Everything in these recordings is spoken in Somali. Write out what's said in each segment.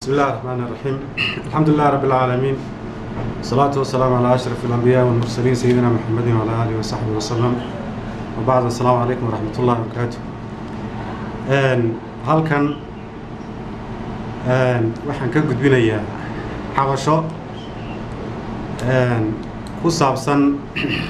بسم الله الرحمن الرحيم الحمد لله رب العالمين والصلاة والسلام على أشرف الأنبياء والمرسلين سيدنا محمد وعلى آله وصحبه وسلم وبعد السلام عليكم ورحمة الله وبركاته halkan waxaan ka gudbinayaa xabasho ku saabsan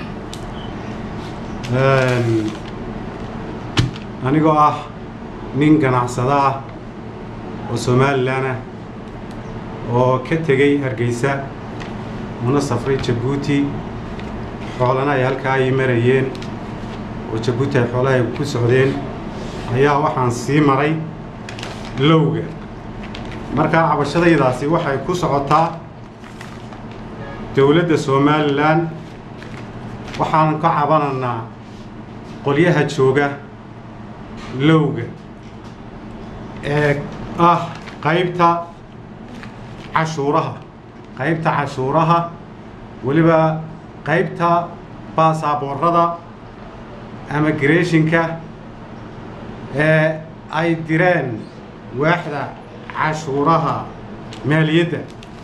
anigoo ah nin ganacsada ah oo somalilan ah oo ka tegey hargeysa una safray jabuuti xoolana ay halkaa ay marayeen oo jabuuti ay xoolaha ay ku socdeen ayaa waxaan sii maray lowga markaa cabashadaydaasi waxay ku socotaa dowladda somalilan waxaan ka cabananaa qolyaha jooga lowga ee ah qaybta cashuuraha qaybta cashuuraha weliba qaybta baasaboorada ama gareeshinka ee ay direen waaxda cashuuraha maaliyadda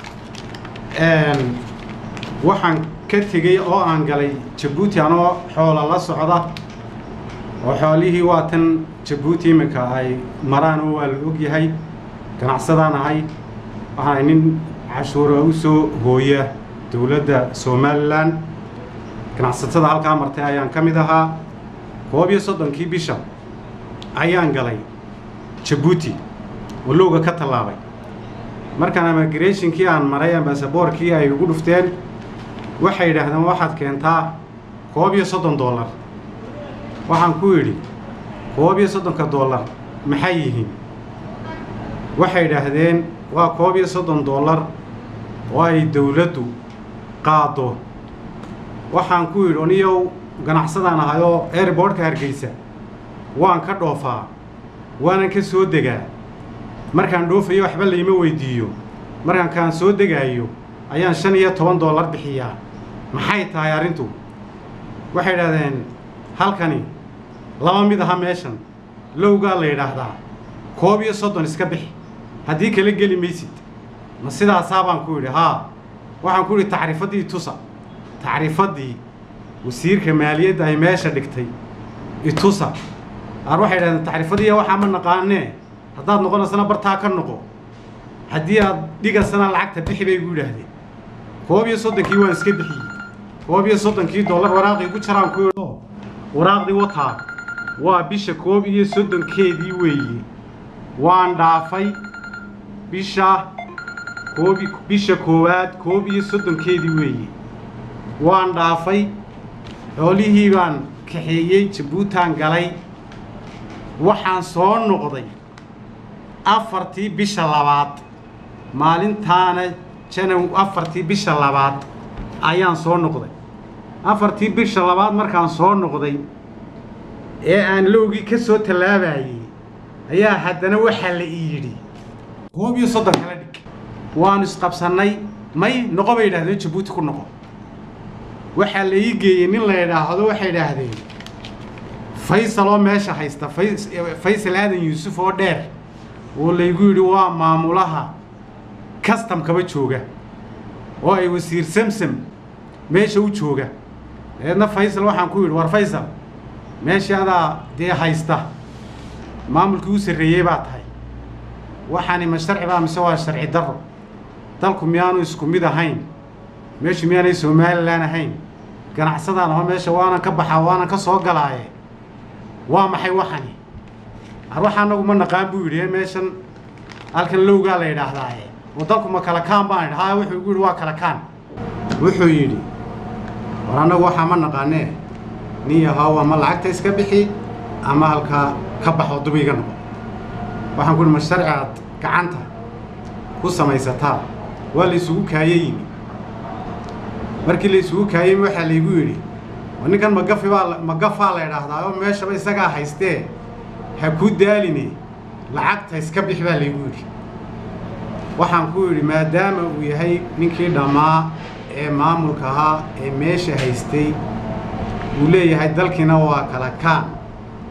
waxaan ka tegey oo aan galay jabuuti anoo xoola la socda oo xoolihii waa tan jabuuti iminka ay maraan oo waa la ogyahay ganacsadaan ahay waxaan ay nin cashuura u soo hooya dowladda somalilan ganacsatada halkaa martay ayaan ka mid ahaa koob iyo soddonkii bisha ayaan galay jabuuti oo lowga ka tallaabay markaan amagratinkii aan maray ambasaboorkii ay ugu dhufteen waxay yidhaahdeen waxaad keentaa koob iyo soddon dollar waxaan ku idhi koob iyo soddonka dollar maxay yihiin waxay yidhaahdeen waa koob iyo soddon dollar oo ay dowladdu qaado waxaan ku yidhi oniyow ganacsadaan ahay oo airboortka hargeysa waan ka dhoofaa waanan ka soo degaa markaan dhoofayo waxba layma weydiiyo markaan kaan soo degaayo ayaan shan iyo toban dollar bixiyaa maxay tahay arrintu waxay idhahdeen halkani laba mid aha meeshan lowgaa la yidhaahdaa koob iyo soddon iska bixi haddii kala geli maysid ma sidaasaa baan ku yidhi haa waxaan ku yidhi tacriifaddii tusa tacriifaddii wasiirka maaliyadda ay meesha dhigtay itusa qaar waxay idhahdeen tacriifadiiya waxaa ma naqaanee haddaad noqonaysana bartaa ka noqo haddii aad dhigasana lacagta bixi bay gu yidhaahdeen koob iyo soddonkii waan iska bixiyey koob iyo soddonkii dollar waraaqii ku jaraan ku idho waraaqdii wataa waa bisha koob iyo soddonkeedii weeye waan dhaafay bisha koobi bisha koowaad koob iyo soddonkeedii weeye waan dhaafay xoolihii baan kaxeeyey jabuutaan galay waxaan soo noqday afartii bisha labaad maalintaana janow afartii bisha labaad ayaan soo noqday afartii bisha labaad markaan soo noqday ee aan lowgii ka soo tallaabayey ayaa haddana waxaa la ii yidhi koob iyo soddon kala dhig waanu isqabsannay may noqo bay yidhahdeen jabuuti ku noqo waxaa la ii geeyey nin la yidhaahdo waxay idhaahdeen faysal oo meesha haysta faysal aadan yuusuf oo dheer oo laygu yidhi waa maamulaha kastamkaba jooga oo ay wasiir samsam meesha u jooga dabeedna faysal waxaan ku yidhi war faysal meeshii adaa dee haysta maamulkii u sarreeyey baa tahay waxaani ma sharci baa mise waa sharci darro dalku miyaanu isku mid ahayn meeshu miyaanay somalilan ahayn ganacsadaan aho meesha waanan ka baxaa waanan ka soo galaaye waa maxay waxani ar waxa anagu ma naqaan buu yidhi meeshan halkan lowgaa la yidhaahdaaye oo dalku ma kala kaan baan idhi haa wuxuu igu yidhi waa kala kaan wuxuu yidhi war annagu waxaa ma naqaanee nin yahow ama lacagta iska bixi ama halkaa ka baxoo dub iga noqo waxaan ku yidhi ma sharci aad gacanta ku samaysataa waa la isugu kaaye yimi markii la isugu kaayey waxaa laygu yidhi ninkan magafi baa magafaa la idhaahdaa oo meeshaba isagaa haystee ha ku daaline lacagta iska bix baa laygu yidhi waxaan ku yidhi maadaama uu yahay ninkii dhammaa ee maamulka ahaa ee meesha haystay uu leeyahay dalkiina waa kala kaan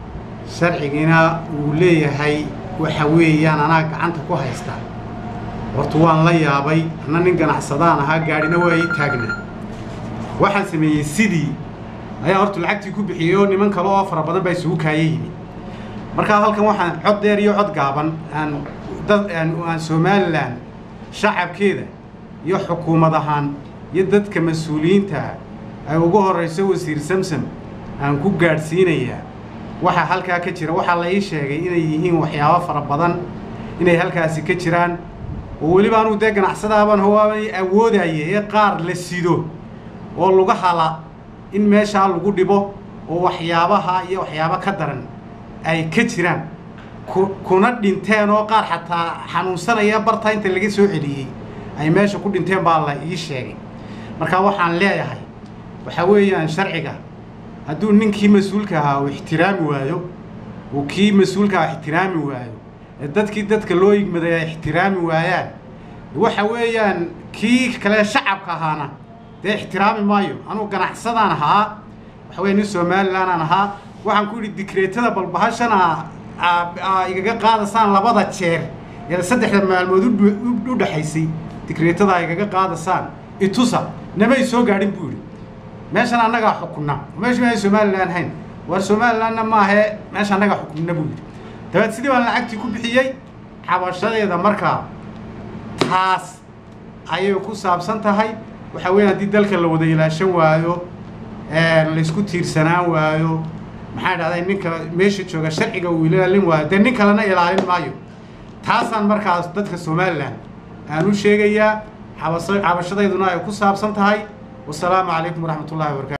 sharcigiina uu leeyahay waxa weeyaan anaa gacanta ku haysta horta waan la yaabay anna nin ganacsadaan ahaa gaadhina waa ii taagnaa waxaan sameeyey sidii ayaa horta lacagtii ku bixiyey oo niman kale oo fara badan baa isugu kaaya yimi markaa halkan waxaan cod dheer iyo cod gaaban aan dad aan somalilan shacabkeeda iyo xukuumad ahaan iyo dadka mas-uuliyiinta ay ugu horrayso wasiir samsam aan ku gaadhsiinayaa waxaa halkaa ka jira waxaa la ii sheegay inay yihiin waxyaabo fara badan inay halkaasi ka jiraan oo weliba anugu dee ganacsadaabaan hawaaban awoodaya ee qaar la sido oo laga hala in meeshaa lagu dhibo oo waxyaabaha iyo waxyaabo ka daran ay ka jiraan ku kuna dhinteen oo qaar xataa xanuunsanaya bartaa inta laga soo celiyey ay meesha ku dhinteen baa la ii sheegay marka waxaan leeyahay waxaa weeyaan sharciga hadduu ninkii mas-uulka ahaa uu ixtiraami waayo uu kii mas-uulka aha ixtiraami waayo ee dadkii dadka loo yigmaday ay ixtiraami waayaan waxa weeyaan kii kale shacabka ahaana dee ixtiraami maayo anugu ganacsadaan ahaa waxa weya nin somalilan aan ahaa waxaan ku yidhi dikreetada balbahashana igaga qaadasaan labada jeer ee saddexda maalmood u dhexaysay dikreetada igaga qaadasaan itusa namay soo gaadhin buu yidhi meeshan annagaa xukunna meeshu inaan somalilan hayn waar somalilanna maahee meesha annagaa xukunna buu yidhi dabeed sidii baan lacagtii ku bixiyey xabashadeeda markaa taas ayay ku saabsan tahay waxaa weya haddii dalka la wada ilaashan waayo laysku tiirsanaan waayo maxaa dhahday ninka meesha jooga sharciga uu ilaalin waayo dee nin kalena ilaalin maayo taasaan markaas dadka somalilan aan u sheegayaa xabas xabashadayduna ay ku saabsan tahay wasalaamu calaykum waraxmat ullahi wabarakatu